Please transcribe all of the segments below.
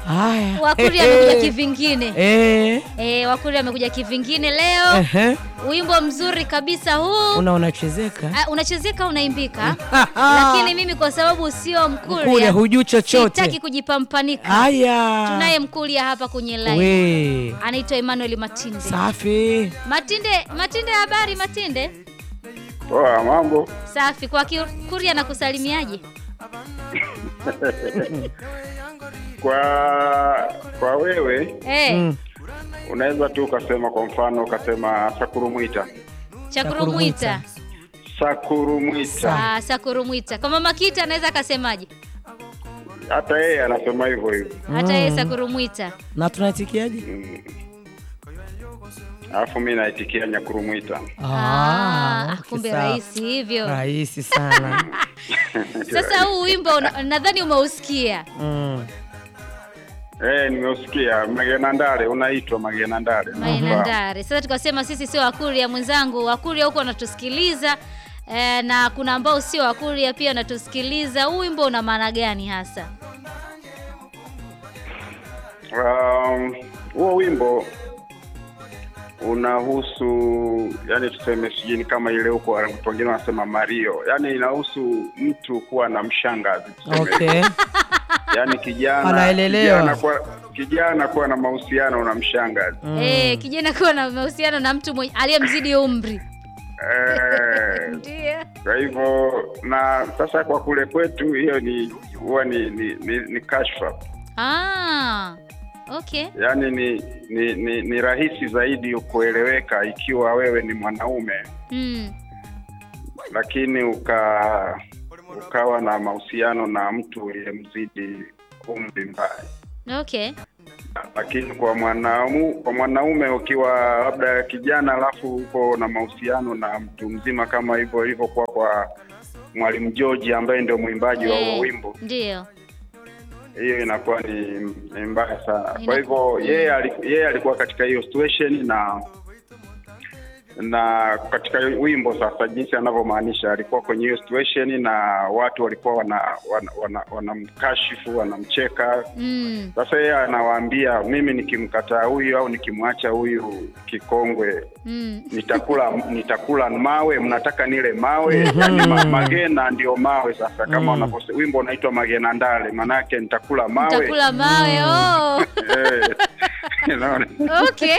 Haya. Wakuri Eh, amekuja eh. kivingine. Eh. Eh, Wakuri amekuja kivingine leo. Ehe. Wimbo mzuri kabisa huu. Una unachezeka? Ah, unachezeka unaimbika lakini mimi kwa sababu sio Mkuria mkuria hujui chochote. sitaki kujipampanika Haya. tunaye mkuria hapa kwenye line We. anaitwa Emmanuel Matinde Safi. Matinde Matinde habari Matinde Poa, mambo. safi kwa Kikuria na kusalimiaje Kwa kwa wewe eh Mm. unaweza tu ukasema, kwa mfano ukasema Sakurumwita, Chakurumwita Sakurumwita. ah Sakurumwita kwa mama Kita anaweza akasemaje Hata yeye anasema hivyo hivyo, hata yeye Sakurumwita Na tunaitikiaje? alafu mi naitikia Nyakurumwita. ah okay, kumbe sawa. rahisi hivyo Rahisi sana. sasa huu wimbo una- nadhani umeusikia mm. Eh, nimeusikia Magenandare, unaitwa Magenandare. Mainandare. Sasa tukasema sisi sio Wakuria mwenzangu, Wakuria huko wanatusikiliza e, na kuna ambao sio Wakuria pia wanatusikiliza. Huu wimbo una maana gani hasa? Um, huo wimbo unahusu yani, tuseme sijui ni kama ile huko watu wengine wanasema Mario, yani inahusu mtu kuwa na mshangazi tuseme. Okay. yani kijana Anaelelewa. kijana kuwa, kijana kuwa na mahusiano na mshangazi Mm. E, kijana kuwa na mahusiano na mtu mwenye aliyemzidi umri. eh, Ndio. kwa hivyo na sasa kwa kule kwetu hiyo ni huwa ni ni, ni, ni kashfa Ah. Okay. yaani ni ni, ni ni rahisi zaidi kueleweka ikiwa wewe ni mwanaume Mm. lakini uka ukawa na mahusiano na mtu uliyemzidi umri mbaya Okay. lakini kwa mwanaume kwa mwanaume ukiwa labda kijana alafu uko na mahusiano na mtu mzima kama hivyo ilivyokuwa kwa mwalimu George ambaye ndio mwimbaji wa huo Eh, wimbo Ndio. hiyo inakuwa ni, ni mbaya sana Ina- kwa hivyo yeye ali- yeye alikuwa katika hiyo situation na na katika wimbo sasa jinsi anavyomaanisha alikuwa kwenye hiyo situation na watu walikuwa wana wanamkashifu wana, wana wanamkashifu, wanamcheka Mm. sasa yeye anawaambia mimi nikimkataa huyu au nikimwacha huyu kikongwe Mm. nitakula nitakula mawe mnataka nile mawe yani ma, magena ndio mawe sasa kama Mm. unavyose wimbo unaitwa magena ndale maanake nitakula mawe Nitakula mawe. Oh. Eh, unaona? Okay.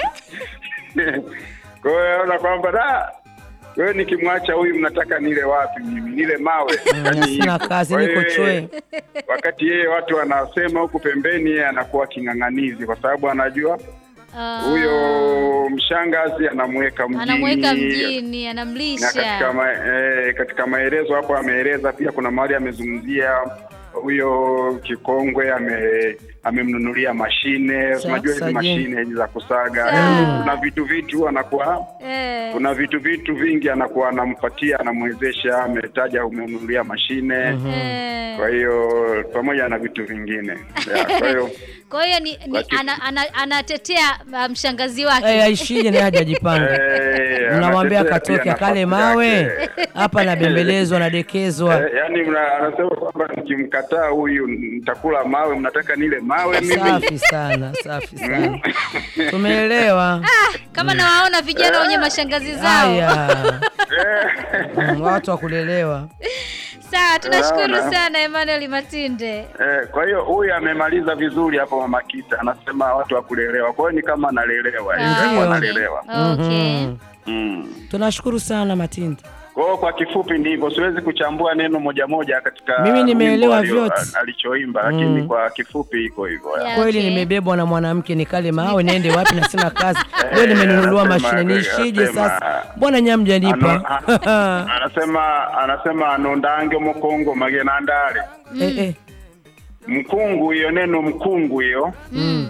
kwa hiyo naona kwamba da wewe nikimwacha huyu mnataka nile wapi mimi nile mawe Yaani Sina hivyo. kazi Kwa niko hiyo chwe. wakati yeye watu wanasema huku pembeni yeye anakuwa king'ang'anizi kwa sababu anajua Ah. huyo mshangazi anamweka mjini anamweka mjini, na katika, anamlisha. ma, eh, katika maelezo hapo ameeleza pia kuna mahali amezungumzia huyo kikongwe ame amemnunulia mashine Sa- unajua hizi saje. mashine hizi za kusaga Sa- Yaani kuna vitu vitu anakuwa Eh. kuna vitu vitu vingi anakuwa anampatia anamwezesha ametaja umemnunulia mashine Eh. kwa hiyo pamoja na vitu vingine yeah, kwa hiyo Kwa hiyo ni, ni Lakini- ana, ana, anatetea uh, mshangazi wake. Eh, aishije naye hajajipanga. eh, Mnamwambia anatetea katoke pia akale nafasi mawe. yake. Hapa anabembelezwa nadekezwa. Eh, yaani mna- anasema kwamba nikimkataa huyu nitakula mawe, mnataka nile mawe mimi. Safi sana, safi sana. Tumeelewa. Kama nawaona vijana wenye mashangazi zao. Haya. Eh, Mm, Watu wa kulelewa. Sawa, tunashukuru Naona. sana Emmanuel Matinde. eh, kwa hiyo huyu amemaliza vizuri hapo Mama Kita, anasema watu wa kulelewa. Kwa hiyo ni kama analelewa, Ah, ingawa Ndio. analelewa. Okay. Mhm. Mm. Tunashukuru sana Matindi. Kwa hiyo kwa kifupi ndivyo, siwezi kuchambua neno moja moja katika Mimi nimeelewa wimbo alio- vyote. alichoimba, lakini Mm. kwa kifupi iko hivyo. Yeah. Kweli Okay. nimebebwa na mwanamke nikale mawe niende wapi na sina kazi. Leo nimenunuliwa anasema- mashine niishije anasema- sasa? Mbona nyamja nipa? Ano- anasema anasema anondange mukongo magena ndale Eh eh. mkungu, hiyo neno mkungu hiyo Mm.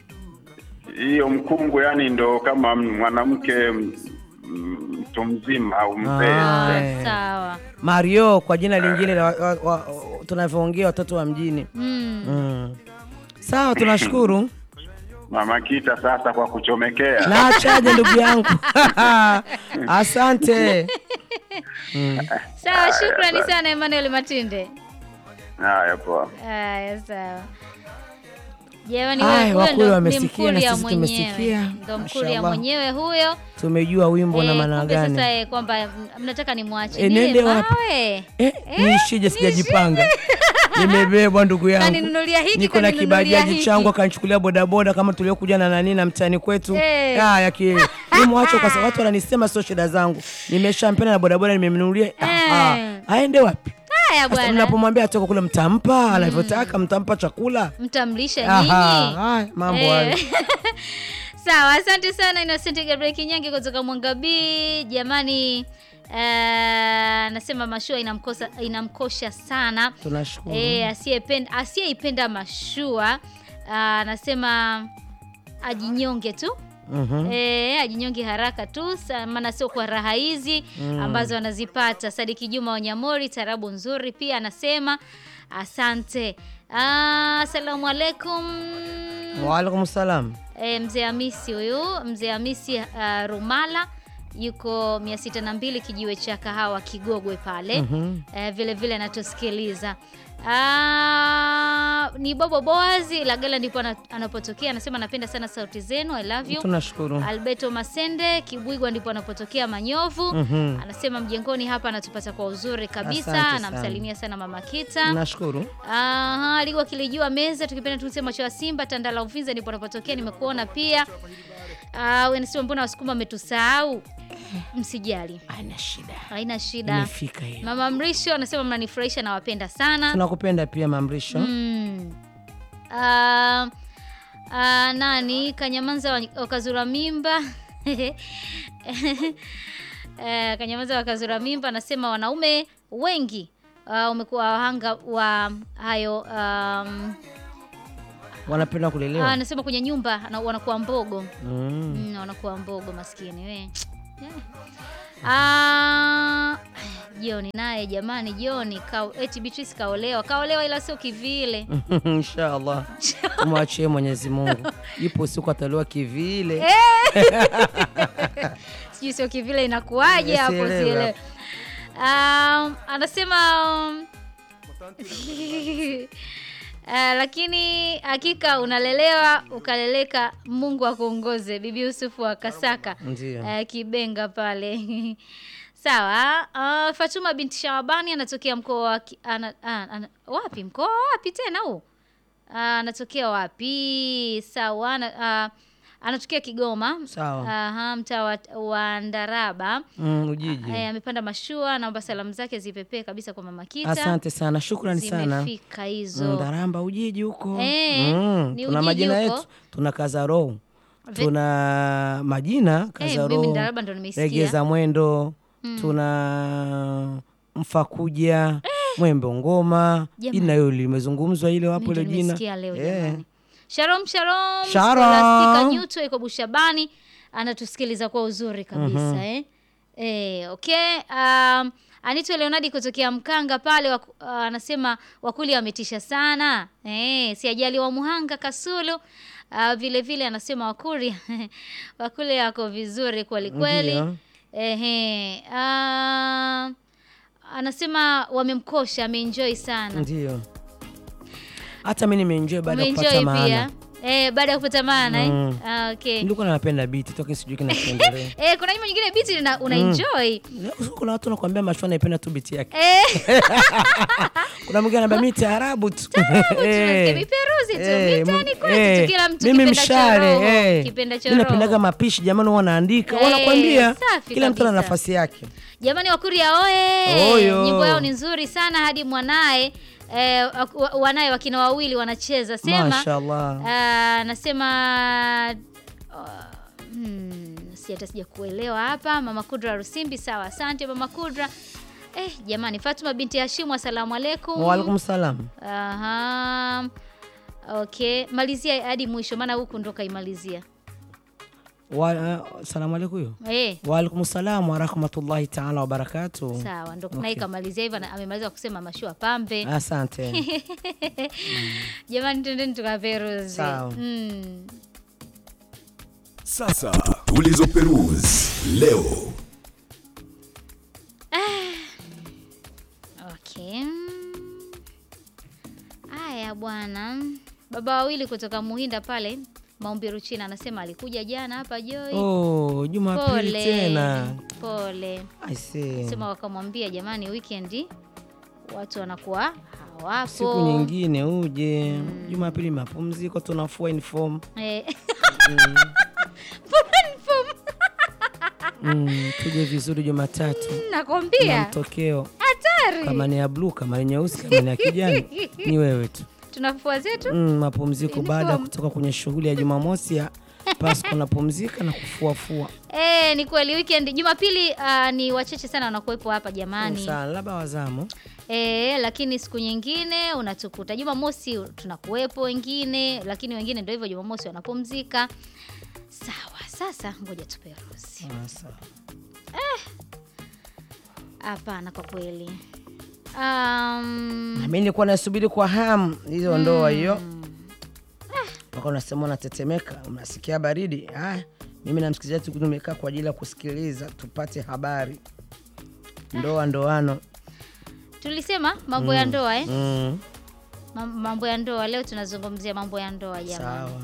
hiyo mkungu, yani ndo kama mwanamke m- m- mtu mzima au mzee. Ah. Ah, Eh. sawa. Mario kwa jina lingine la wa- wa- wa- tunavyoongea watoto wa mjini. Mm. Mm. Sawa, tunashukuru. Mama Kita sasa kwa kuchomekea Na achaje ndugu yangu. Asante. Sawa, shukrani sana Emmanuel Matinde. haya poa. Haya, sawa. Jamani, Haya, huyo wakulu ndo ni wamesikia na Mkuria sisi tumesikia. mwenyewe, ndo Mkuria Mashallah. mwenyewe huyo. tumejua wimbo na Eh, maana kumbe gani. sasa eh, kwamba m- mnataka nimwache Eh, nile nende wapi? mawe Eh, niishije sijajipanga. Nimebebwa ndugu yangu. Kaninunulia hiki, Niko na kaninunulia kibajaji hiki. changu akanichukulia bodaboda kama tuliokuja na nani na mtani kwetu. Eh. Haya kile. Nimwache kwa sababu watu wananisema sio shida zangu. Nimeshampenda na bodaboda nimemnunulia. Ah, Eh. aende wapi? haya Sasa bwana, mnapomwambia atoka kule mtampa anavyotaka, mtampa chakula. mtamlisha Aha, nyinyi. haya mambo Eh. hayo. Sawa, asante sana Innocent Gabriel Kinyange kutoka Mwangabii. Jamani, eh, nasema mashua inamkosa inamkosha sana Tunashukuru. eh, asiyependa asiyeipenda mashua ah, anasema ajinyonge tu Mhm. E, ajinyonge haraka tu sa- maana sio kwa raha hizi ambazo anazipata. Sadiki Juma Wanyamori, tarabu nzuri pia anasema asante. Ah, Asalamu alaikum. Wa alaikum salam. E, mzee Hamisi huyu mzee Hamisi uh, Rumala yuko mia sita na mbili kijiwe cha kahawa Kigogwe pale Mhm. e, vile vile anatusikiliza. Ah, ni Bobo Boazi Lagala ndipo ana- anapotokea, anasema anapenda sana sauti zenu, I love you. Tunashukuru. Alberto Masende Kibwigwa ndipo anapotokea Manyovu. Mhm. Anasema mjengoni hapa anatupata kwa uzuri kabisa, Asante sana. anamsalimia sana mama Kita. Nashukuru. Aha, Ligwa kilijua meza tukipenda tumsema macho ya Simba Tandala Uvinza ndipo anapotokea, nimekuona pia. Ah, wewe nasema mbona wasukuma wametusahau? Msijali. Haina shida. Haina shida. Imefika hiyo. Mama Mrisho anasema mnanifurahisha na wapenda sana. Tunakupenda pia Mamrisho. Mm. Ah, ah, nani Kanyamanza wa- wakazura mimba Eh, Kanyamanza wakazura mimba anasema wanaume wengi ah, umekuwa wahanga wa hayo um, Wanapenda ah, kulelewa. anasema kwenye nyumba ana- wanakuwa mbogo Mm. mm, wanakuwa mbogo maskini we yeah. Ah, Joni naye jamani, Joni ka, eti Beatrice kaolewa, kaolewa ila sio kivile. Inshallah. Tumwachie Mwenyezi Mungu. Ipo siku ataliwa kivile. Sijui sio kivile inakuwaje hapo, Sielewi sielewi. Um, anasema um, Uh, lakini hakika unalelewa ukaleleka, Mungu akuongoze. Bibi Yusufu wa Kasaka Ndio. uh, Kibenga pale sawa. Uh, Fatuma binti Shawabani anatokea mkoa wa Ki- ana, ana, ana, wapi mkoa wapi tena huu? Uh, anatokea wapi? Sawa. ana- uh, anatokea Kigoma. Sawa. Aha, mtaa wa, wa Ndaraba. Mm, Ujiji. Eh, amepanda mashua, naomba salamu zake zipepee kabisa kwa mama Kita. Asante sana. Shukrani sana. Zimefika hizo. Ndaramba Ujiji huko. Eh, Mm, ni tuna Ujiji majina huko. yetu. Tuna Kazaro. Ve- Tuna majina Eh, Kazaro. mimi Ndaraba ndo nimeisikia. Regeza Mwendo. Tuna Mfakuja. Mwembe Ngoma. Jamani. Jina hilo limezungumzwa ile wapo Mimi ile ndo jina. nimesikia leo Eh. jamani. Shalom shalom. Shalom. Scholastica Nyuto iko Bushabani anatusikiliza kwa uzuri kabisa eh. Eh, okay. Um, Anito Leonardi kutokea Mkanga pale waku- uh, anasema wakuli wametisha sana. Eh, si ajali wa Muhanga Kasulu. Uh, vile vile anasema wakuri wakuli wako vizuri kweli kweli. Ndio. Ehe. Uh, anasema wamemkosha, ameenjoy sana. Ndio. Hata mimi nimeenjoy baada ya kupata Umeenjoy pia maana. eh, baada ya kupata maana Mm. eh? Ah, okay. Nilikuwa napenda beat toka sijui kinachoendelea. Eh, kuna nyimbo nyingine biti una, una enjoy Kuna watu wanakuambia mashua naipenda tu beat yake. eh, Kuna mwingine anambia mimi taarabu tu. tunasikia Eh. viperuzi tu Eh, mitani mi- kwetu eh, tu kila mtu mimi kipenda cha mshale roho, eh. kipenda cha Mimi napendaga roho. mapishi jamani, huwa wanaandika Eh, wanakwambia safi kila mtu ana kabisa. nafasi yake. Jamani Wakuria oye! Oyo. Nyimbo yao ni nzuri sana hadi mwanaye eh, wa- wanaye wakina wawili wanacheza sema Mashallah. Ah, nasema uh, hmm, si hata sija kuelewa hapa. Mama Kudra Rusimbi, sawa, asante Mama Kudra. Eh, jamani, Fatuma binti Hashimu, asalamu alaikum. Wa alaikum salam. Aha. Okay, malizia hadi mwisho, maana huku ndo kaimalizia. Wa uh, salamu alaikum hiyo. Eh, Wa alaikum salam wa rahmatullahi ta'ala wa barakatuh. sawa, ndo naye kamalizia hivyo, na- amemaliza kusema mashua pambe. Asante. Jamani, twendeni tukaperuzi. Sawa. Mm. Sasa tulizoperuzi leo. Okay. Haya bwana, baba wawili kutoka Muhinda pale Maumbiru China anasema alikuja jana hapa Joy. Oh, Jumapili Pole tena. pole, I see. sema wakamwambia jamani, weekend watu wanakuwa hawapo Siku nyingine uje. Jumapili mapumziko tunafua uniform. Eh, Mm, tuje vizuri Jumatatu. Na nakwambia mtokeo hatari, kama ni ya blue, kama ni nyeusi, kama ni ya kijani ni wewe tu. tunafua zetu Mm, mapumziko baada ya Uniform. kutoka kwenye shughuli ya Jumamosi ya Pasco napumzika na kufuafua. Eh, ni kweli weekend Jumapili uh, ni wachache sana wanakuwepo hapa jamani. Sana labda wazamu. Eh, lakini siku nyingine unatukuta Jumamosi tunakuwepo wengine, lakini wengine ndio hivyo Jumamosi wanapumzika. Sawa, sasa ngoja tuperuzi. Ah, sawa. Hapana, kwa kweli um, Na mimi nilikuwa nasubiri kwa hamu hizo ndoa hiyo. Mpaka unasema unatetemeka, unasikia baridi. Ah, mimi na msikilizaji tu tumekaa kwa ajili ya kusikiliza tupate habari. Ndoa ndoano. tulisema mambo ya ndoa eh? Mm, Ma- Mambo ya ndoa leo tunazungumzia mambo ya ndoa jamani. sawa.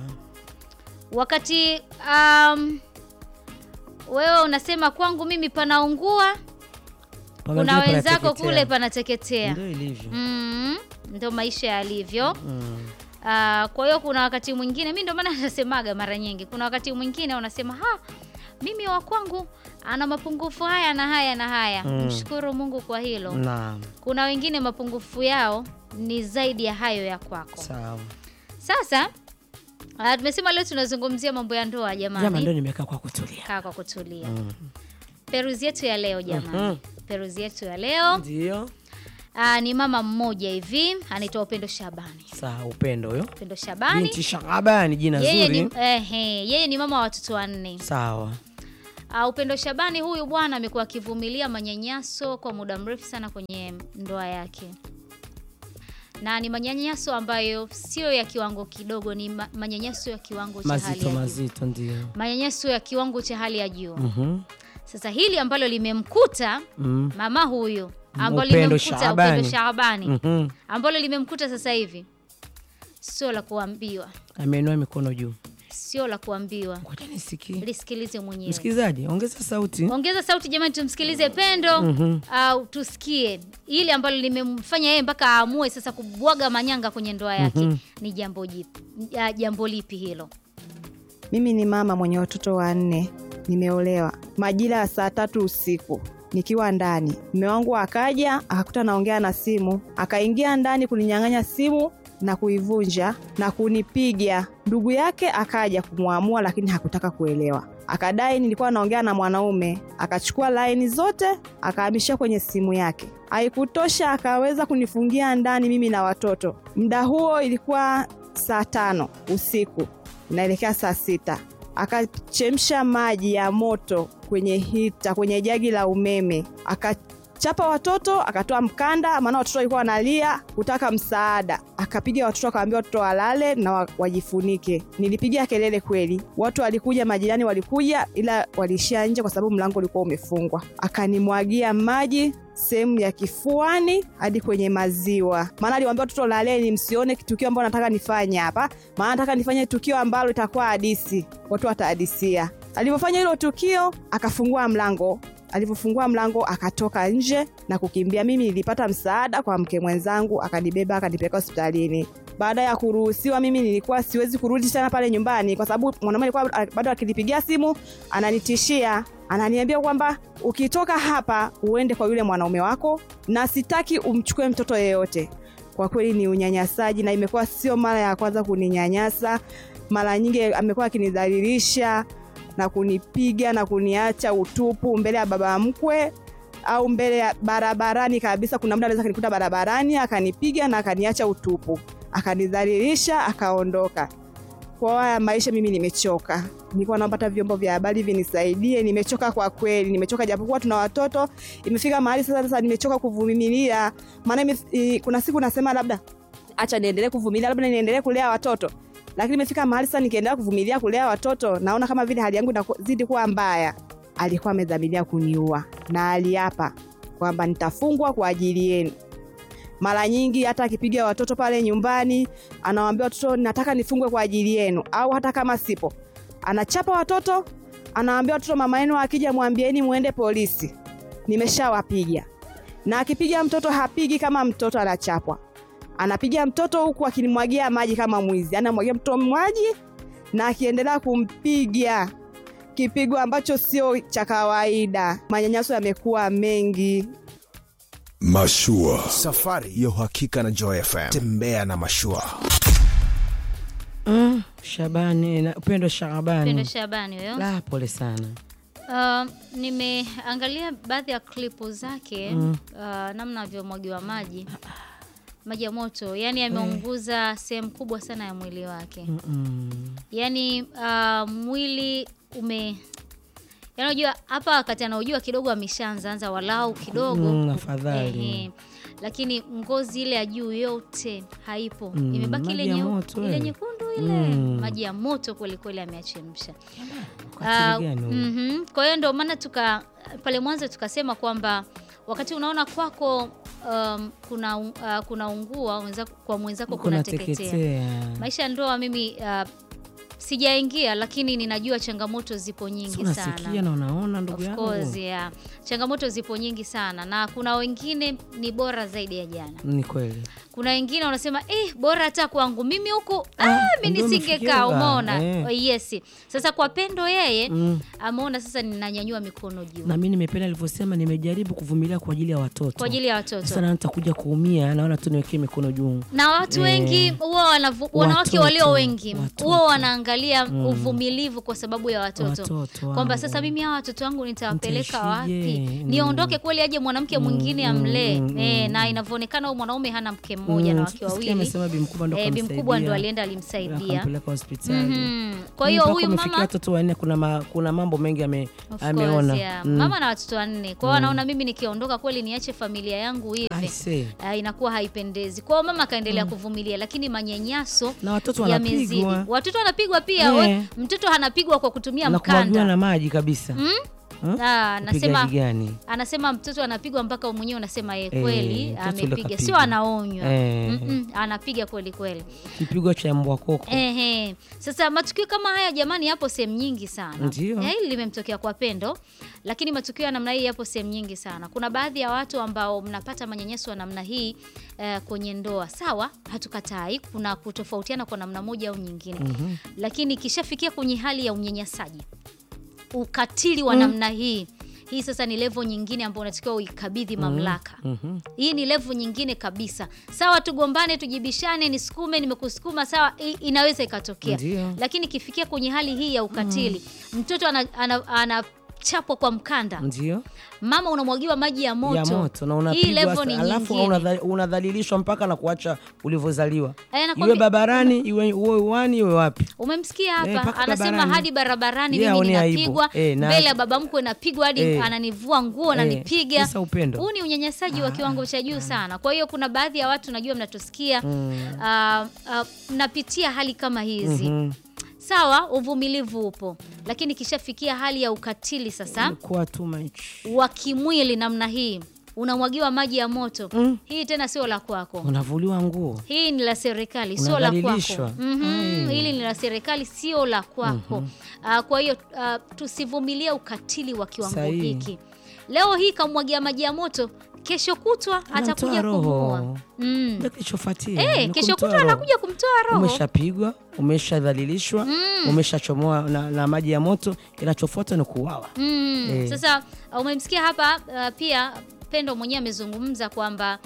Wakati um, wewe unasema kwangu mimi panaungua, Pamengine kuna wenzako panateketea. kule panateketea. Ndio ilivyo. Mm, ndo maisha yalivyo. Mm. Ah, kwa hiyo kuna wakati mwingine mi ndo maana nasemaga mara nyingi, kuna wakati mwingine unasema ha, mimi wa kwangu ana mapungufu haya na haya na haya. Mm. Mshukuru Mungu kwa hilo. Naam, Kuna wengine mapungufu yao ni zaidi ya hayo ya kwako. sawa. Sasa ah, tumesema leo tunazungumzia mambo ya ndoa Jama jamani. ndio nimekaa kwa kutulia. Kaa kwa kutulia. Mm. Peruzi yetu ya leo jamani. Mhm. Peruzi yetu ya leo Ndio. ah, ni mama mmoja hivi anaitwa Upendo Shabani. Sawa, upendo huyo. Upendo Shabani Binti Shabani jina yeye ni, zuri. ehe, yeye ni mama wa watoto wanne. Sawa. Uh, Upendo Shabani huyu bwana amekuwa akivumilia manyanyaso kwa muda mrefu sana kwenye ndoa yake, na ni manyanyaso ambayo sio ya kiwango kidogo, ni ma manyanyaso ya kiwango cha hali Mazito ya juu, mazito ndio. manyanyaso ya kiwango cha hali ya juu. Mhm. Sasa hili ambalo limemkuta Mm. mama huyu ambalo Upendo limemkuta Shabani. Upendo Shabani Mhm. ambalo limemkuta sasa hivi sio la kuambiwa, Ameinua mikono juu. sio la kuambiwa. Ngoja nisikie. Lisikilize mwenyewe. Msikilizaji, ongeza sauti. Ongeza sauti jamani, tumsikilize Pendo Mhm. au tusikie ile ambalo limemfanya yeye mpaka aamue sasa kubwaga manyanga kwenye ndoa yake. Mhm. Ni jambo jipi? ya- jambo lipi hilo? Mimi ni mama mwenye watoto wanne, nimeolewa majira ya saa tatu usiku nikiwa ndani. Mume wangu akaja akakuta naongea na simu, akaingia ndani kuninyang'anya simu na kuivunja na kunipiga. Ndugu yake akaja kumwamua, lakini hakutaka kuelewa, akadai nilikuwa naongea na mwanaume. Akachukua laini zote akahamishia kwenye simu yake. Haikutosha, akaweza kunifungia ndani mimi na watoto. Muda huo ilikuwa saa tano usiku inaelekea saa sita akachemsha maji ya moto kwenye hita kwenye jagi la umeme akachapa watoto akatoa mkanda maana watoto walikuwa wanalia kutaka msaada akapiga watoto akawaambia watoto walale na wa- wajifunike nilipiga kelele kweli watu walikuja majirani walikuja ila waliishia nje kwa sababu mlango ulikuwa umefungwa akanimwagia maji sehemu ya kifuani hadi kwenye maziwa maana aliwaambia watoto laleni msione tukio ambalo nataka nifanye hapa maana nataka nifanye tukio ambalo itakuwa hadisi watu watahadisia alivyofanya hilo tukio akafungua mlango alivyofungua mlango akatoka nje na kukimbia mimi nilipata msaada kwa mke mwenzangu akanibeba akanipeleka hospitalini baada ya kuruhusiwa mimi nilikuwa siwezi kurudi tena pale nyumbani kwa sababu mwanaume alikuwa bado akinipigia simu ananitishia ananiambia kwamba ukitoka hapa uende kwa yule mwanaume wako na sitaki umchukue mtoto yeyote kwa kweli ni unyanyasaji na imekuwa sio mara ya kwanza kuninyanyasa mara nyingi amekuwa akinidhalilisha na kunipiga na kuniacha utupu mbele ya baba mkwe au mbele ya barabarani kabisa kuna muda anaweza kanikuta barabarani akanipiga na akaniacha utupu akanidhalilisha akaondoka kwa haya maisha mimi nimechoka nilikuwa naomba hata vyombo vya habari vinisaidie nimechoka kwa kweli nimechoka japokuwa tuna watoto imefika mahali sasa sasa nimechoka kuvumilia maana ime- i- kuna siku nasema labda acha niendelee kuvumilia labda niendelee kulea watoto lakini imefika mahali sasa nikiendelea kuvumilia kulea watoto naona kama vile hali yangu inazidi kuwa mbaya alikuwa amedhamiria kuniua na aliapa kwamba nitafungwa kwa ajili yenu Mara nyingi hata akipiga watoto pale nyumbani, anawaambia watoto, nataka nifungwe kwa ajili yenu, au hata kama sipo, anachapa watoto, anawaambia watoto, mama yenu akija mwambieni muende polisi, nimeshawapiga. Na akipiga mtoto hapigi kama mtoto anachapwa, anapiga mtoto huku akinimwagia maji kama mwizi, anamwagia mtoto maji na akiendelea kumpiga kipigo ambacho sio cha kawaida. Manyanyaso yamekuwa mengi. Mashua. Safari ya uhakika na Joy FM. Tembea na mashua. Mm, Shabani na Upendo Pendo Shabani. Shabani huyo. La, pole sana. Uh, nimeangalia baadhi ya klipu zake uh, namna avyomwagiwa maji maji ya moto, yani ameunguza sehemu kubwa sana ya mwili wake Mm. yani uh, mwili ume yani unajua hapa wakati anaojua kidogo ameshaanza anza walau kidogo Mm, afadhali. Ehe. lakini ngozi ile ya juu yote haipo Mm, imebaki ile maji ya nyeu- moto, ile eh. nyekundu ile Mm. maji ya moto kwelikweli ameachemsha Ukatili Ah, gani huo? mhm. Kwa hiyo ndio maana tuka pale mwanzo tukasema kwamba wakati unaona kwako um, kuna uh, kuna ungua mwenzako, kwa mwenzako Kuna kuna teketea. teketea. Maisha ya ndoa mimi uh, sijaingia, lakini ninajua changamoto zipo Si nyingi unasikia sana. na unaona ndugu Of yangu. course, yeah. Changamoto zipo nyingi sana na kuna wengine ni bora zaidi ya jana. Ni kweli. Kuna wengine wanasema eh, bora hata kwangu mimi huku Ah, ah, mi ndio nisingekaa. umefikia Umeona? eh. Oh, yes. Sasa kwa Pendo yeye Mm. ameona sasa ninanyanyua mikono juu Na mimi nimependa alivyosema, nimejaribu kuvumilia kwa ajili ya watoto. kwa ajili ya watoto Sasa na nitakuja kuumia, naona tu niwekee mikono juu. na watu Eh. wengi huwa wanavu- wanawake Watoto, walio wengi watoto. huwa wanaangalia uvumilivu kwa sababu ya watoto, Watoto kwamba wangu. sasa mimi hawa watoto wangu nitawapeleka wapi? Nitaishije? Mm. Niondoke kweli, aje mwanamke mwingine amlee? mm, Eh, na inavyoonekana huyu mwanaume hana mke mmoja na Mm, wake sikia wawili. amesema bi mkubwa ndo Eh, bi mkubwa ndo kamsaidia, alienda alimsaidia. akampeleka hospitali. Mhm. Kwa hiyo Mpaka huyu umefikia mama watoto wanne, kuna, ma, kuna mambo mengi ame, Of course, ameona yeah. Mm. Mama na watoto wanne kwao, anaona mimi nikiondoka kweli niache familia yangu I hivi say. uh, inakuwa haipendezi kwao. Mama akaendelea kuvumilia, lakini manyanyaso na watoto yamezidi. wanapigwa Watoto wanapigwa pia. Eh. We, mtoto anapigwa kwa kutumia na kumwagiwa mkanda na maji kabisa. Mm? Huh? Ah, anasema Upigaji gani? anasema mtoto anapigwa mpaka mwenyewe unasema ye Eh, kweli mtoto ule amepiga, kapigwa. sio anaonywa. Eh. Mm-mm, anapiga kweli kweli. Kipigo cha mbwa koko. Ehe. Sasa matukio kama haya jamani, yapo sehemu nyingi sana. Ndio. Eh, Hili limemtokea kwa Pendo, lakini matukio ya namna hii yapo sehemu nyingi sana. Kuna baadhi ya watu ambao mnapata manyanyaso ya namna hii eh, kwenye ndoa. Sawa, hatukatai, kuna kutofautiana kwa namna moja au nyingine, lakini ikishafikia kwenye hali ya unyanyasaji, ukatili wa namna hii hii sasa ni levo nyingine ambayo unatakiwa uikabidhi mamlaka. Mhm. Hii ni levu nyingine kabisa. Sawa, tugombane, tujibishane, nisukume, nimekusukuma, sawa, i- inaweza ikatokea, Ndio. lakini ikifikia kwenye hali hii ya ukatili, mtoto anachapwa ana, ana anachapwa kwa mkanda, Ndio. mama unamwagiwa maji ya moto, ya moto na hii unapigwa levo ni sa- alafu nyingine. unadha- unadhalilishwa mpaka na kuacha ulivyozaliwa, Eh, iwe nakwambia- barabarani iwe uwe uwani iwe wapi. Umemsikia Eh, hapa mpaka anasema barabarani. hadi barabarani Yeye mimi haoni aibu. ninapigwa Eh, na- mbele ya baba mkwe napigwa hadi Eh. ananivua nguo ananipiga. Sasa upendo. Huu ni unyanyasaji wa kiwango cha juu sana. Kwa hiyo kuna baadhi ya watu najua mnatusikia ah, ah, mnapitia hali kama hizi Mhm. sawa, uvumilivu upo, lakini kishafikia hali ya ukatili sasa Kuwa too much. wa kimwili namna hii, unamwagiwa maji ya moto Mm. hii tena sio la kwako. Unavuliwa nguo. Hii ni la serikali, sio la kwako. Unadhalilishwa. Mhm, Ai. Hili ni la serikali, sio la kwako. Ah, kwa hiyo ah, tusivumilie ukatili wa kiwango Sahihi. hiki. Leo hii kamwagia maji ya moto, kesho kutwa atakuja Anamtoa roho. kumuua. Mm. Ndio kilichofuatia. Eh, ni kesho kumtoa kutwa roho. anakuja kumtoa roho. Umeshapigwa, umeshadhalilishwa, umeshachomoa na, na maji ya moto, kinachofuata ni kuuawa. Mm. Eh. Sasa uh, umemsikia hapa uh, pia Pendo mwenyewe amezungumza kwamba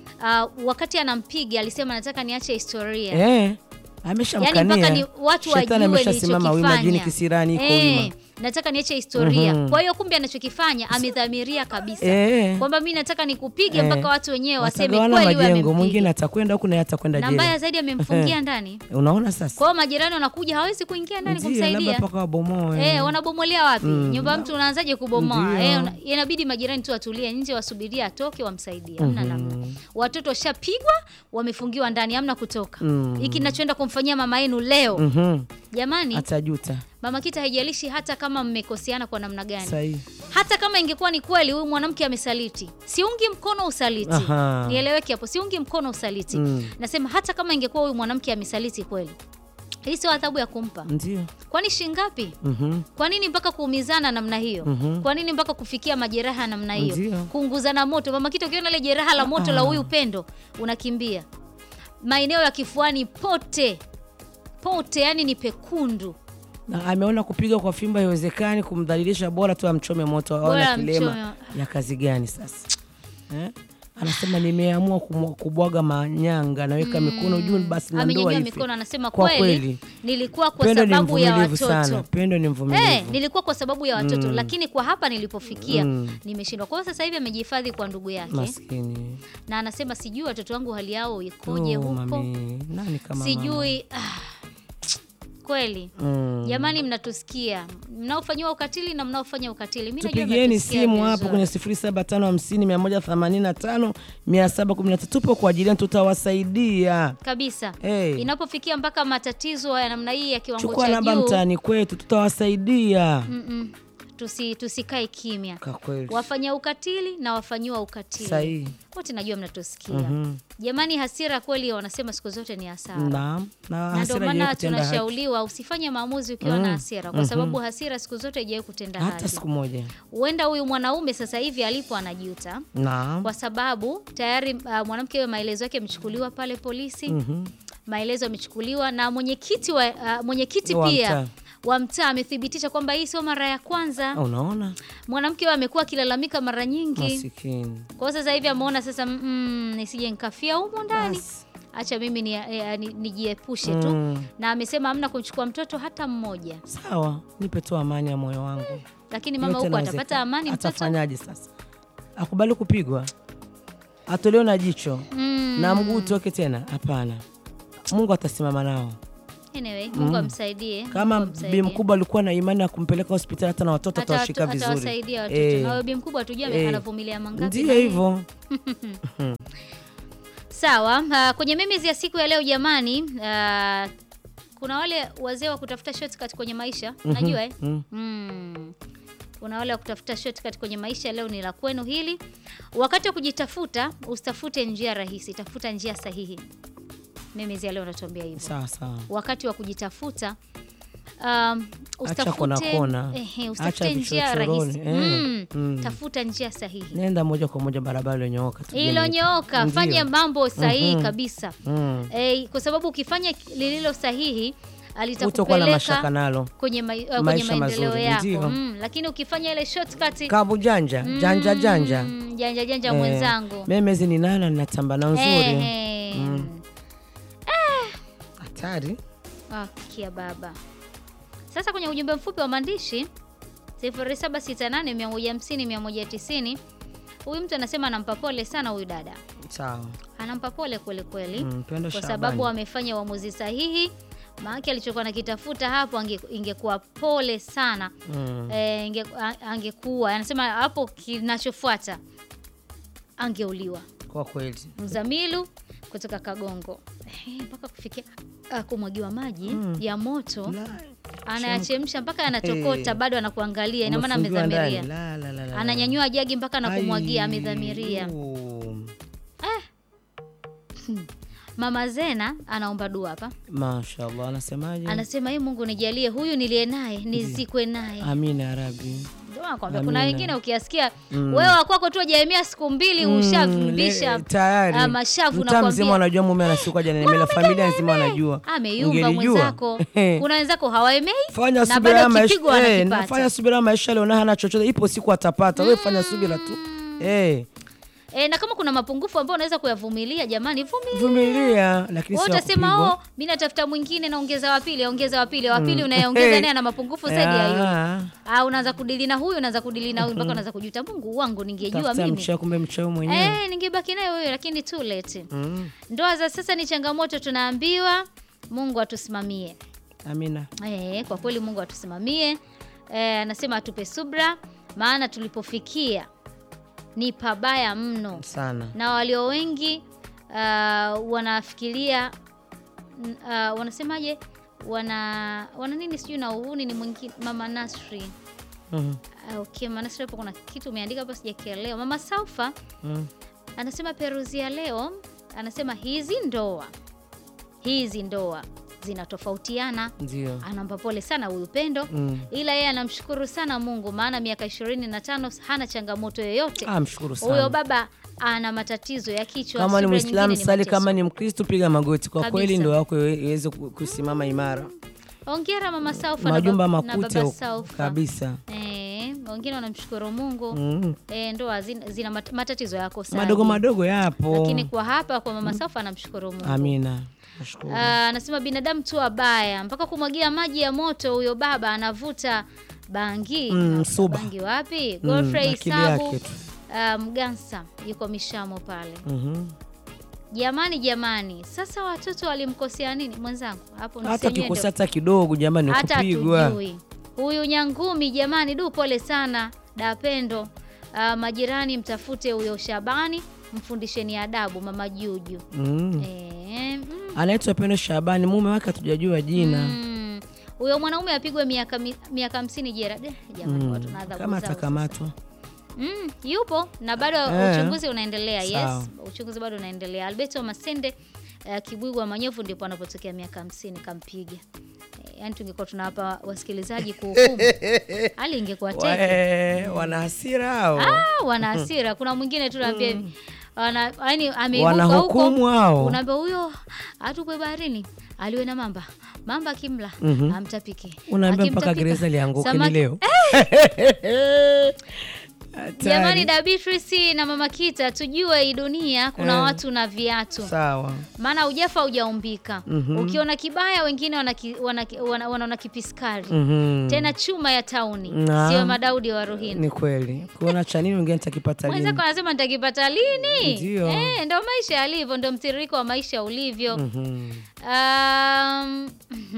uh, wakati anampiga alisema nataka niache historia Eh, ameshamkania. Yaani mpaka ni watu Shetani wajue ameshasimama wima, jini nilichokifanya. kisirani iko Eh, wima. nataka niache historia. Mhm. Kwa hiyo kumbe anachokifanya amedhamiria kabisa Eh. kwamba mi nataka nikupige Eh. mpaka watu wenyewe waseme Watagawana kweli wewe majengo, mwingine amempiga. atakwenda huku naye atakwenda Na mbaya jela. zaidi amemfungia ndani. Unaona sasa? Kwa hiyo majirani wanakuja hawezi kuingia ndani Ndio, labda kumsaidia. mpaka wabomoe. Eh, wanabomolea wapi? Nyumba ya mtu unaanzaje kubomoa? Ndio. Eh, una- inabidi majirani tu watulie nje wasubiria atoke wamsaidie. Hamna namna. Watoto washapigwa, wamefungiwa ndani, hamna kutoka. Hiki ninachoenda kumfanyia mama yenu leo. Mhm. Jamani, Atajuta. Mama Kita haijalishi hata kama mmekoseana kwa namna gani. Sahihi. hata kama ingekuwa ni kweli huyu mwanamke amesaliti, siungi mkono usaliti. Aha. Nieleweke hapo, siungi mkono usaliti. Mm. Nasema hata kama ingekuwa huyu mwanamke amesaliti kweli, hii sio adhabu ya kumpa. Ndio. Kwani shingapi? Mhm. Kwa nini mpaka kuumizana namna hiyo? Mhm. Kwa nini mpaka kufikia majeraha namna hiyo? Ndio. Kuunguzana moto. Mama Kita, ukiona ile jeraha la moto la huyu Pendo unakimbia. Maeneo ya kifuani pote pote, yani ni pekundu. Na ameona kupiga kwa fimbo haiwezekani, kumdhalilisha, bora tu amchome moto, Bora aona kilema amchome. ya kazi gani sasa eh? Anasema nimeamua kumwa- kubwaga manyanga, naweka mikono juu, basi na ndoa Amenyanyua ife. mikono, anasema Kwa kweli, kweli. nilikuwa kwa Pendo ni sababu ya mvumilivu watoto sana, Pendo ni mvumilivu. Eh, nilikuwa kwa sababu ya watoto lakini kwa hapa nilipofikia nimeshindwa. Kwa hiyo sasa hivi amejihifadhi kwa ndugu yake Maskini na anasema sijui watoto wangu hali yao ikoje Oh, huko, mami, nani kama mama? sijui ah, kweli Mm. jamani, mnatusikia mnaofanyiwa ukatili na mnaofanya ukatili, mimi najua tupigieni mnatusikia simu hapo vizuri. kwenye 0755185713 tupo kwa ajili yenu, tutawasaidia. kabisa Hey. inapofikia mpaka matatizo ya namna hii ya kiwango Chukua cha namba juu mtaani kwetu, tutawasaidia. mm-mm, tusi, tusikae kimya. Kwa kweli Wafanya ukatili na wafanyiwa ukatili sahihi. wote najua mnatusikia Mhm. jamani. Hasira kweli wanasema siku zote ni hasara, Naam, na na ndio hasira maana haijawahi kutenda haki tunashauriwa usifanye maamuzi ukiwa na hasira, kwa sababu hasira siku zote haijawahi kutenda hata haki. siku moja. Huenda huyu mwanaume sasa hivi alipo anajuta Naam. kwa sababu tayari uh, mwanamke huyo maelezo yake yamechukuliwa pale polisi Mhm. maelezo yamechukuliwa na mwenyekiti wa uh, mwenyekiti Wa pia mtaa. wa mtaa amethibitisha kwamba hii sio mara ya kwanza. Unaona, Mwanamke huyo amekuwa akilalamika mara nyingi, masikini kwa hiyo sasa hivi ameona sasa, mm, nisije nikafia humo ndani, Basi. acha mimi ni- eh, ni- nijiepushe tu Mm. na amesema hamna kumchukua mtoto hata mmoja, Sawa, nipe tu amani ya moyo wangu. lakini mama Yote huko inawezekana. atapata amani mtoto Atafanyaje sasa? Akubali kupigwa, atolewe na jicho mm. na mguu utoke tena? Hapana, Mungu atasimama nao. Anyway, Mungu amsaidie. Kama Mungu bi amsaidie. mkubwa alikuwa na imani ya kumpeleka hospitali, hata na watoto Hata atawashika watu- vizuri. atawasaidia watoto Eh, na huyo bi mkubwa tujue eh, anavumilia mangapi. na Ndiyo yeye. hivyo. Sawa, uh, kwenye memes ya siku ya leo jamani, uh, kuna wale wazee wa kutafuta shortcut kwenye maisha unajua eh? Mm. Mm. Kuna wale wa kutafuta shortcut kwenye maisha. Leo ni la kwenu hili. Wakati wa kujitafuta, usitafute njia rahisi, tafuta njia sahihi. Memes ya leo natuambia hivyo. Sawa sawa. Wakati wa kujitafuta um, usitafute, kona kona. ehe, usitafute Acha njia vichochoroni, rahisi eh. mm. Mm. Tafuta njia sahihi Nenda moja kwa moja barabara iliyonyooka. tu, ilonyooka, Ndiyo. fanya mambo sahihi Mhm. kabisa Mm. eh, kwa sababu ukifanya lililo sahihi Utakuwa na mashaka alitakupeleka nalo. kwenye, ma, uh, kwenye Maisha maendeleo mazuri, yako ndiyo. mm, lakini ukifanya ile shortcut Kabu janja, janja janja. mm, janja janja Eh, mwenzangu Memezi ni nana ninatamba na nzuri. Eh, eh. Mm. Hatari. Ah, kia baba. Sasa kwenye ujumbe mfupi wa maandishi 0768150190 huyu mtu anasema anampa pole sana huyu dada, Sawa. anampa pole kweli kweli Mm, Pendo kwa Shabani. sababu amefanya uamuzi sahihi. Maana alichokuwa nakitafuta hapo ange, ingekuwa pole sana Mm. e, inge, a- angekuwa anasema hapo kinachofuata angeuliwa. Kwa kweli. Mzamilu kutoka Kagongo Eh, mpaka kufikia ah, kumwagiwa maji ya moto La, anayachemsha mpaka yanatokota, bado anakuangalia, ina maana umefungiwa amedhamiria. ndani. La, la, la, la, la. Ananyanyua jagi mpaka na kumwagia, Ai, amedhamiria. uh, Mama Zena anaomba dua hapa, Mashallah, anasemaje? anasema hii Mungu nijalie huyu niliye naye nizikwe naye. Amina ya Rabbi. Ndio nakwambia, kuna Amina. wengine ukiasikia wewe wakwako tu hajaemea siku mbili ushavimbisha le- tayari ah, mashavu mtaa mzima nakwambia. wanajua mume anasukwa jana nimela familia nzima wanajua ameyumba Ungelijua. mwenzako. Kuna wenzako hawaemei fanya na subira ya bado maisha kipigwa eh, anakipata. nafanya subira ya maisha leo na hana chochote ipo siku atapata wewe fanya subira tu eh E, na kama kuna mapungufu ambayo unaweza kuyavumilia, jamani, vumilia. vumilia lakini Wewe sio utasema kupigwa. oh, mimi natafuta mwingine naongeza wa pili, ongeza wa pili, wa pili unayeongeza Hey. naye ana mapungufu zaidi ya yule. Ah, Ah, unaanza kudili na huyu, unaanza kudili na huyu mpaka unaanza kujuta, Mungu wangu, ningejua tafuta mimi. mchao kumbe mchao mwenyewe Eh, ningebaki naye huyo, lakini too late. Mm, Ndoa za sasa ni changamoto, tunaambiwa. Mungu atusimamie. amina Eh, kwa kweli Mungu atusimamie. Eh, anasema atupe subra, maana tulipofikia ni pabaya mno sana na walio wengi uh, wanafikiria n- uh, wanasemaje wana wana nini sijui na uhuni ni mwingine mama Nasri Mhm. Ah, okay, maana sasa hapo kuna kitu umeandika hapa sijakielewa. Mama Saufa Mm. anasema peruzi ya leo, anasema hizi ndoa hizi ndoa zinatofautiana. Ndio. Anampa pole sana huyu Pendo Mm. ila yeye anamshukuru sana Mungu maana miaka ishirini na tano hana changamoto yoyote. Ah, mshukuru Huyo sana. baba ana matatizo ya kichwa, Kama ni subira Muislamu nyingine ni sali, mateso. kama ni Mkristo piga magoti. Kwa Kabisa. kweli ndoa yako iwe- iweze ku- kusimama imara. Hongera mama Saufa na Majumba bab- na makute baba huko. Saufa. kabisa. Eh, wengine wanamshukuru Mungu Mm. eh, ndoa zina, zina mat- matatizo yako sana Madogo madogo yapo. lakini kwa hapa kwa mama Saufa anamshukuru Mungu. Amina. Nashukuru. Ah, anasema binadamu tu wabaya mpaka kumwagia maji ya moto. Huyo baba anavuta bangi Mm, Anavuta suba. bangi wapi? Mm, Godfrey akili Sabu yake tu. ah, Mgansa yuko Mishamo pale. Mhm. Jamani, jamani, sasa watoto walimkosea nini mwenzangu hapo? Hata nisenyewe kikosa ndio- hata kidogo jamani hata kupigwa. hatujui. Huyu Nyangumi jamani, du pole sana Dapendo. Ah, majirani mtafute huyo Shabani, mfundisheni adabu mama Juju. Mm. Eh, mm. Anaitwa Pendo Shabani, mume wake hatujajua jina. Mm. Huyo mwanaume apigwe miaka mi- miaka hamsini jera. Eh, Jamani, Mm. watu na adhabu Kama zao sasa. atakamatwa. Mm, yupo na bado Eh. uchunguzi unaendelea. Sawa. Yes, uchunguzi bado unaendelea. Alberto Masende uh, Kibwigwa Manyovu ndipo anapotokea miaka hamsini kampiga. Eh, yaani tungekuwa tunawapa wasikilizaji kuhukumu, hali ingekuwa teke. Wae, wana hasira hao. Ah, wana hasira. Kuna mwingine tu naambia hivi wana yani ameibuka Wanahukumu huko hao. unaambia huyo atupwe baharini aliwe na mamba mamba akimla amtapike Unaambia mpaka Akimtapika, gereza lianguke ni samaki- leo. Jamani, Hatari. da Beatrice na mama Kita, tujue hii dunia kuna Eh. watu na viatu, Sawa. maana hujafa hujaumbika. Mhm. Ukiona kibaya, wengine wanaki- wanaki- wana- wanaona kipiskari Mhm. tena chuma ya tauni, Naam. sio Madaudi wa Ruhini. Ni kweli. Kuona cha nini wengine nitakipata lini? Mwenzako anasema nitakipata lini? Ndio. Eh, ndo maisha yalivyo, ndo mtiririko wa maisha ulivyo. Mhm. Um,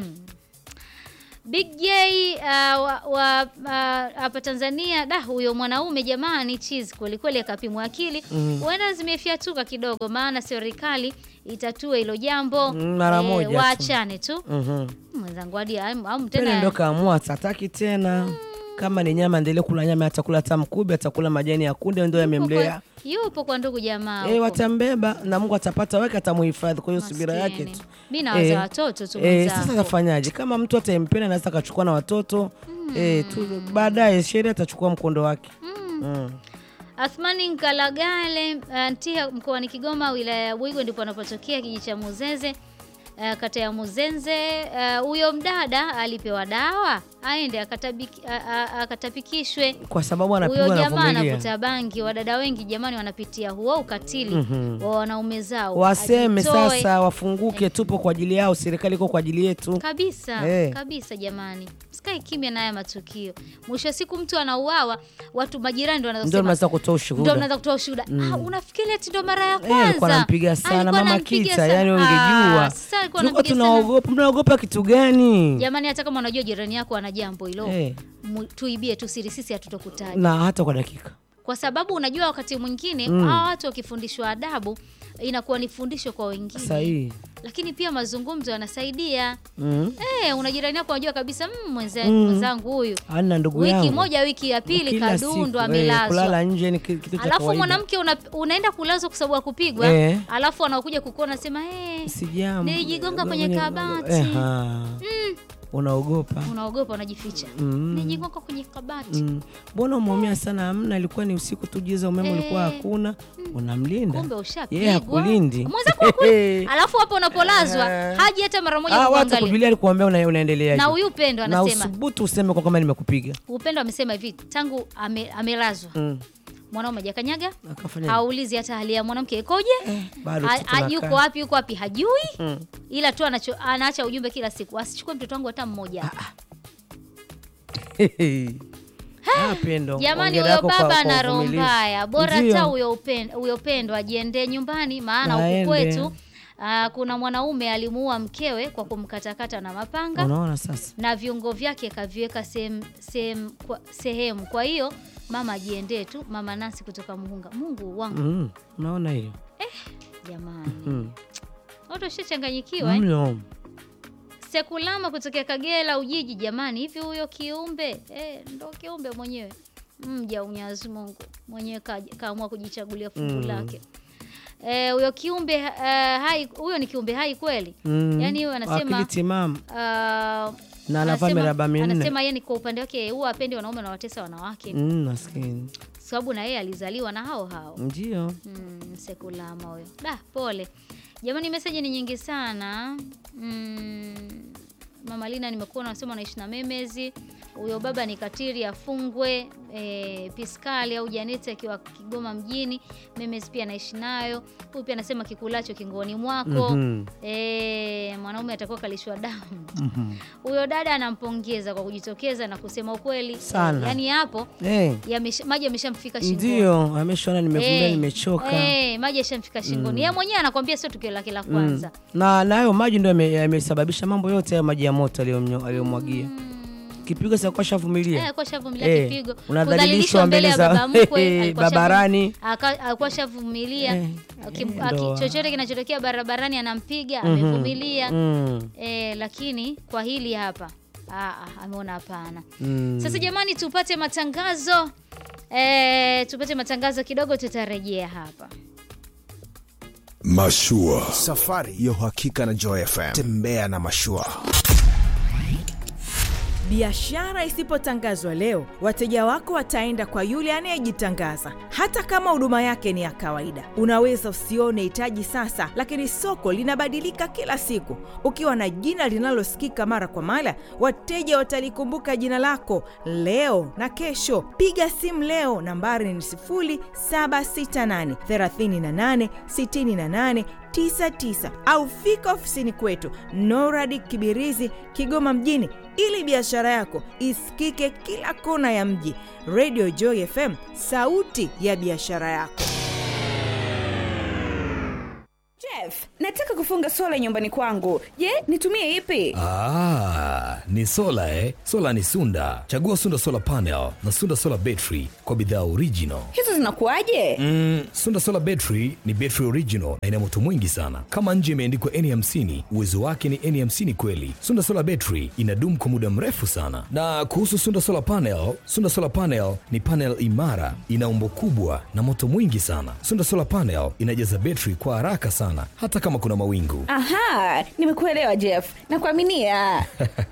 Big J uh, wa, wa uh, hapa Tanzania da huyo mwanaume jamani, cheese kweli kweli, akapimwa akili huenda zimefyatuka kidogo, maana serikali itatue hilo jambo Mm, mara moja tu. waachane tu Mhm. mwenzangu hadi am- am Pele ndo tena kaamua hataki tena. Kama ni nyama endelee kula nyama, atakula hata mkubi, atakula majani ya kunde, ndo yamemlea. yupo kwa ndugu jamaa Eh, huko. watambeba na Mungu atapata wake, atamuhifadhi. Kwa hiyo subira yake Maskini. tu. Mi nawaza Eh, watoto tu Eh, mwenzangu. sasa atafanyaje? Kama mtu atempenda anaweza akachukua na watoto eh, tu, baadaye sheria atachukua mkondo wake. Mm. Athmani Nkalagale uh, Ntia mkoani Kigoma wilaya ya Bwigwe ndipo anapotokea kijiji cha Muzeze uh, kata ya Muzenze. Uh, Huyo mdada alipewa dawa aende akatabiki- a- a- akatapikishwe. Kwa sababu Huyo anapigwa na jamaa vumilia. anavuta bangi. Wadada wengi jamani, wanapitia huo ukatili wa wanaume zao. Waseme Ajitoe. sasa, wafunguke, tupo kwa ajili yao, serikali iko kwa ajili yetu. kabisa Eh. kabisa jamani, sikae kimya na haya matukio. Mwisho wa siku mtu anauawa, watu majirani ndio wanaanza Ndio kusema mnaweza kutoa ndo ushuhuda. mnaweza kutoa ushuhuda. Ah, unafikiri ati ndo mara ya Eh, kwanza? alikuwa anampiga sana Alikuwa mama anampiga Kita, sana. yani Ah, ungejua. sasa alikuwa Tulikuwa anampiga sana. tunaogopa, mnaogopa kitu gani? Jamani, hata kama unajua jirani yako ana jambo hilo Eh. mu- tuibie tu siri, sisi hatutokutaja Na hata kwa dakika. kwa sababu unajua wakati mwingine hawa watu wakifundishwa adabu inakuwa ni fundisho kwa wengine, Sahihi. lakini pia mazungumzo yanasaidia. Mm. Eh, una jirani yako unajua kabisa mm, mwenze- mwenzangu huyu Ana ndugu wiki yangu. moja wiki ya pili Kila siku, kadundwa eh, amelazwa kulala nje ni ki- kitu cha alafu kawaida. mwanamke una, unaenda kulazwa kwa sababu ya kupigwa Eh. alafu anakuja kukuona nasema hey, Sijambo. Nilijigonga kwenye kabati. Eh, ha. Unaogopa. unaogopa unajificha Mm. nijigonga kwenye kabati Mm. Mbona umeumia sana? Amna, ilikuwa ni usiku tu, giza, umeme ulikuwa Eh. hakuna. Unamlinda kumbe yeye, ushapigwa hakulindi. mwenzako hakuli- alafu hapo unapolazwa Eh. haji hata mara moja Ah, watu kuangalia kujulia alikuambia una, unaendeleaje na huyu upendo na anasema usubutu useme kwa kama nimekupiga. upendo amesema hivi tangu ame, amelazwa Mm. mwanaume hajakanyaga Akafanya haulizi hata hali ya mwanamke ikoje bado Ha- tu ha- tunakaa. yuko wapi yuko wapi hajui Mm. ila tu anacho, anaacha ujumbe kila siku asichukue mtoto wangu hata mmoja Ah, Pendo, Jamani, hongera huyo yako kwa- baba kwa ana roho uvumilivu. mbaya, bora Ndio. hata huyo upen- huyo Pendo ajiendee nyumbani, maana huku Aende. kwetu ah, kuna mwanaume alimuua mkewe kwa kumkatakata na mapanga Unaona sasa na viungo vyake kaviweka sehemu sehemu kwa- sehemu. Kwa hiyo mama ajiendee tu. Mama Nancy kutoka Muhunga. Mungu wangu mm. Unaona hiyo jamani, mm. watu washachanganyikiwa eh? mno Sekulama kutokea Kagera Ujiji. Jamani, hivi huyo kiumbe eh, ndo kiumbe mwenyewe mja Mwenyezi Mungu mwenyewe kaja- kaamua kujichagulia fungu lake. Eh, huyo kiumbe eh, hai huyo ni kiumbe hai kweli? Mm. Yaani huyo anasema Akili timamu ah, na anavaa anasema- miraba minne. Anasema yeye ni kwa upande wake huwa apendi wanaume na watesa wanawake Mm, maskini sababu na yeye alizaliwa na hao hao. ndio. Mm, sekulama huyo. Da, pole jamani, meseji ni nyingi sana. Mm, Mama Lina nimekuwa nasema unaishi na memezi. Huyo baba ni katiri afungwe. E, Piskali au Janeti akiwa Kigoma mjini. Memezi pia anaishi nayo. Huyu pia anasema kikulacho kingoni mwako. Mhm. E, mwanaume atakuwa kalishwa damu. Mhm. Huyo dada anampongeza kwa kujitokeza na kusema ukweli. Sana. Yaani hapo Eh, yamesha- maji yameshamfika shingoni. ndio ameshaona nimevumbia, Eh, nimechoka. eh, maji yashamfika shingoni. Yeye mwenyewe anakwambia sio tukio lake la kwanza. na na hayo maji ndio yame- yamesababisha mambo yote hayo maji ya moto aliyomnyo- aliyomwagia kipigo sa kwa shavumilia Eh, kwa shavumilia Eh, kipigo. unadhalilishwa mbele ya za- baba mkwe, alikuwa shavu- Barabarani. aka- alikuwa shavumilia. Eh, Aki- eh, aki- ndoa. chochote kinachotokea barabarani anampiga, amevumilia. mm, Eh, lakini kwa hili hapa ah, ah, ameona hapana. mm. Sasa jamani, tupate matangazo eh, tupate matangazo kidogo, tutarejea hapa. Mashua. Safari ya uhakika na Joy FM. Tembea na mashua. Biashara isipotangazwa leo, wateja wako wataenda kwa yule anayejitangaza, hata kama huduma yake ni ya kawaida. Unaweza usione hitaji sasa, lakini soko linabadilika kila siku. Ukiwa na jina linalosikika mara kwa mara, wateja watalikumbuka jina lako leo na kesho. Piga simu leo, nambari ni 0768 38 68 99 au fika ofisini kwetu Noradi Kibirizi, Kigoma mjini, ili biashara yako isikike kila kona ya mji. Radio Joy FM, sauti ya biashara yako. Jeff, nataka kufunga sola nyumbani kwangu. Je, nitumie ipi? Ah, ni sola eh? Sola ni Sunda. Chagua Sunda Solar Panel na Sunda Solar Battery kwa bidhaa original. Hizo zinakuwaje? Mm, Sunda Solar Battery ni battery original na ina moto mwingi sana. Kama nje imeandikwa N50, uwezo wake ni N50 kweli. Sunda Solar Battery inadumu kwa muda mrefu sana. Na kuhusu Sunda Solar Panel, Sunda Solar Panel ni panel imara, ina umbo kubwa na moto mwingi sana. Sunda Solar Panel inajaza battery kwa haraka sana hata kama kuna mawingu. Aha, nimekuelewa Jeff. Nakuaminia.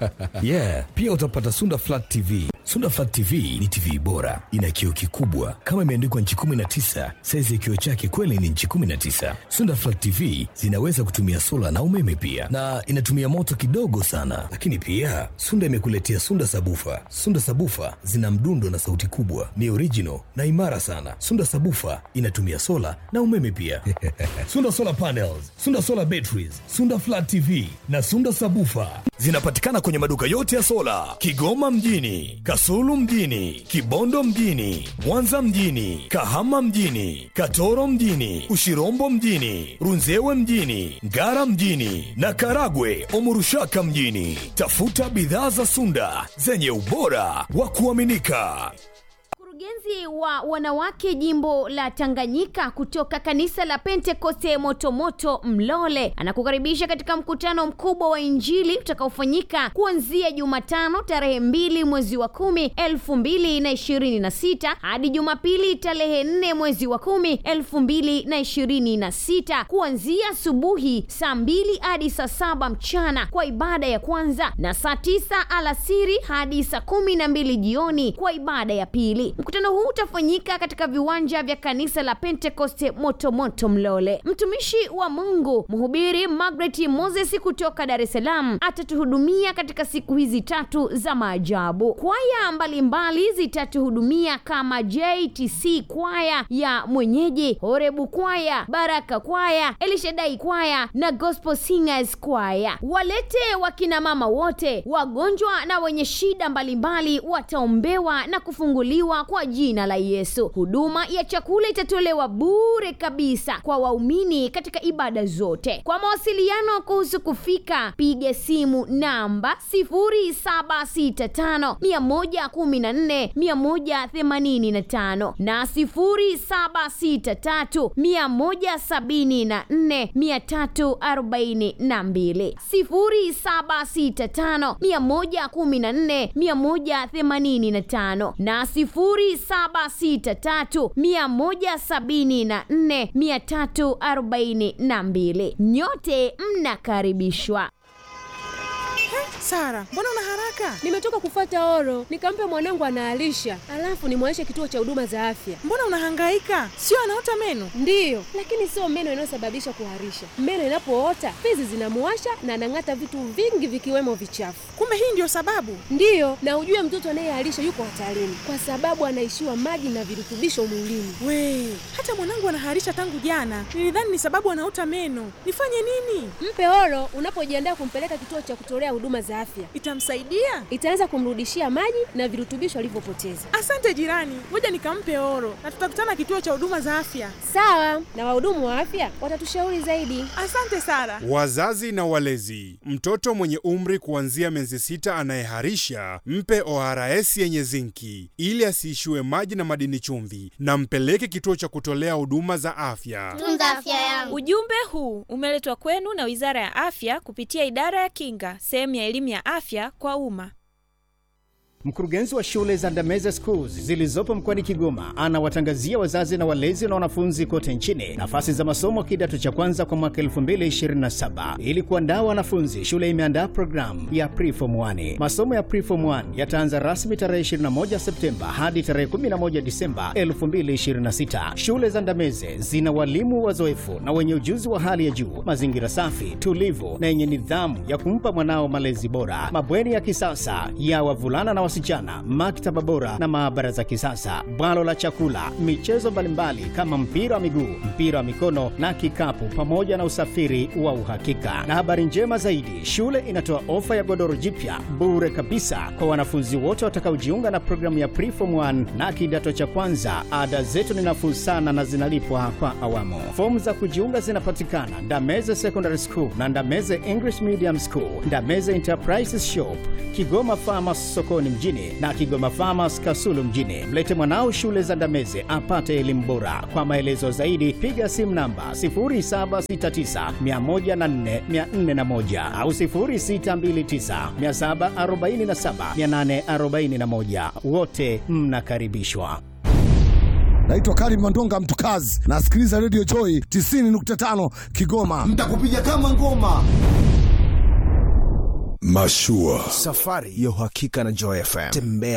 yeah pia utapata sunda flat tv sunda flat tv ni tv bora ina kioo kikubwa kama imeandikwa nchi 19 saizi ya kioo chake kweli ni nchi 19 sunda flat tv zinaweza kutumia sola na umeme pia na inatumia moto kidogo sana lakini pia sunda imekuletea sunda sabufa sunda sabufa zina mdundo na sauti kubwa ni original na imara sana sunda sabufa inatumia sola na umeme pia sunda solar panels sunda solar batteries sunda flat tv na sunda sabufa zinapatikana kwenye maduka yote ya sola kigoma mjini kasulu mjini kibondo mjini mwanza mjini kahama mjini katoro mjini ushirombo mjini runzewe mjini ngara mjini na karagwe omurushaka mjini tafuta bidhaa za sunda zenye ubora wa kuaminika Mkurugenzi wa wanawake jimbo la Tanganyika kutoka kanisa la Pentekoste Motomoto Mlole anakukaribisha katika mkutano mkubwa wa Injili utakaofanyika kuanzia Jumatano tarehe mbili mwezi wa kumi elfu mbili na ishirini na sita hadi Jumapili tarehe nne mwezi wa kumi elfu mbili na ishirini na sita kuanzia asubuhi saa mbili hadi saa saba mchana kwa ibada ya kwanza na saa tisa alasiri hadi saa kumi na mbili jioni kwa ibada ya pili. Mkutano huu utafanyika katika viwanja vya kanisa la Pentekoste Motomoto Mlole. Mtumishi wa Mungu mhubiri Margaret Moses kutoka Dar es Salaam atatuhudumia katika siku hizi tatu za maajabu. Kwaya mbalimbali zitatuhudumia kama JTC kwaya ya mwenyeji, Horebu kwaya, Baraka kwaya, Elishadai kwaya na Gospel Singers kwaya. Walete wakina mama wote, wagonjwa na wenye shida mbalimbali wataombewa na kufunguliwa kwa jina la Yesu. Huduma ya chakula itatolewa bure kabisa kwa waumini katika ibada zote. Kwa mawasiliano kuhusu kufika, piga simu namba 0765 114 185 na 0763 174 342 0765 114 185 na 0763 174 342. Nyote mnakaribishwa. Sara, mbona una haraka? Nimetoka kufuata oro, nikampe mwanangu anaalisha, alafu nimwaishe kituo cha huduma za afya. Mbona unahangaika? Sio anaota meno? Ndiyo, lakini sio meno inayosababisha kuharisha. Meno inapoota fizi zinamuwasha na anang'ata vitu vingi vikiwemo vichafu. Kumbe hii ndio sababu? Ndiyo, na ujue mtoto anayeharisha yuko hatarini kwa sababu anaishiwa maji na virutubisho mwilini. We, hata mwanangu anaharisha tangu jana. Nilidhani ni sababu anaota meno. Nifanye nini? Mpe oro unapojiandaa kumpeleka kituo cha kutolea huduma za afya. Itamsaidia? Itaanza kumrudishia maji na virutubisho alivyopoteza. Asante jirani, ngoja nikampe oro na tutakutana kituo cha huduma za afya. Sawa, na wahudumu wa afya watatushauri zaidi. Asante Sara. Wazazi na walezi, mtoto mwenye umri kuanzia miezi sita anayeharisha mpe ORS yenye zinki ili asiishiwe maji na madini chumvi, na mpeleke kituo cha kutolea huduma za afya. Tunza afya yangu. Ujumbe huu umeletwa kwenu na Wizara ya Afya kupitia Idara ya Kinga, sehemu ya elimu ya afya kwa umma. Mkurugenzi wa shule za Ndameze Schools zilizopo mkoani Kigoma anawatangazia wazazi na walezi na wanafunzi kote nchini nafasi za masomo kidato cha kwanza kwa mwaka 2027. Ili kuandaa wanafunzi, shule imeandaa programu ya Preform 1. Masomo ya Preform 1 yataanza rasmi tarehe 21 Septemba hadi tarehe 11 Disemba 2026. Shule za Ndameze zina walimu wazoefu na wenye ujuzi wa hali ya juu, mazingira safi, tulivu na yenye nidhamu ya kumpa mwanao malezi bora, mabweni ya kisasa ya wavulana na wasichana, maktaba bora na maabara za kisasa, bwalo la chakula, michezo mbalimbali kama mpira wa miguu, mpira wa mikono na kikapu, pamoja na usafiri wa uhakika. Na habari njema zaidi, shule inatoa ofa ya godoro jipya bure kabisa kwa wanafunzi wote watakaojiunga na programu ya Preform 1 na kidato cha kwanza. Ada zetu ni nafuu sana na zinalipwa kwa awamu. Fomu za kujiunga zinapatikana Ndameze Secondary School na Ndameze English Medium School, Ndameze Enterprises Shop, Kigoma Farmers sokoni mjini na Kigoma Farmers Kasulu mjini. Mlete mwanao shule za Ndameze apate elimu bora. Kwa maelezo zaidi piga simu namba 0769104441 au 0629747841. Wote mnakaribishwa. Naitwa Karim Mandonga Mtukazi, nasikiliza Radio Joy 90.5 Kigoma. Mtakupiga kama ngoma. Mashua. Safari ya uhakika na Joy FM. Tembea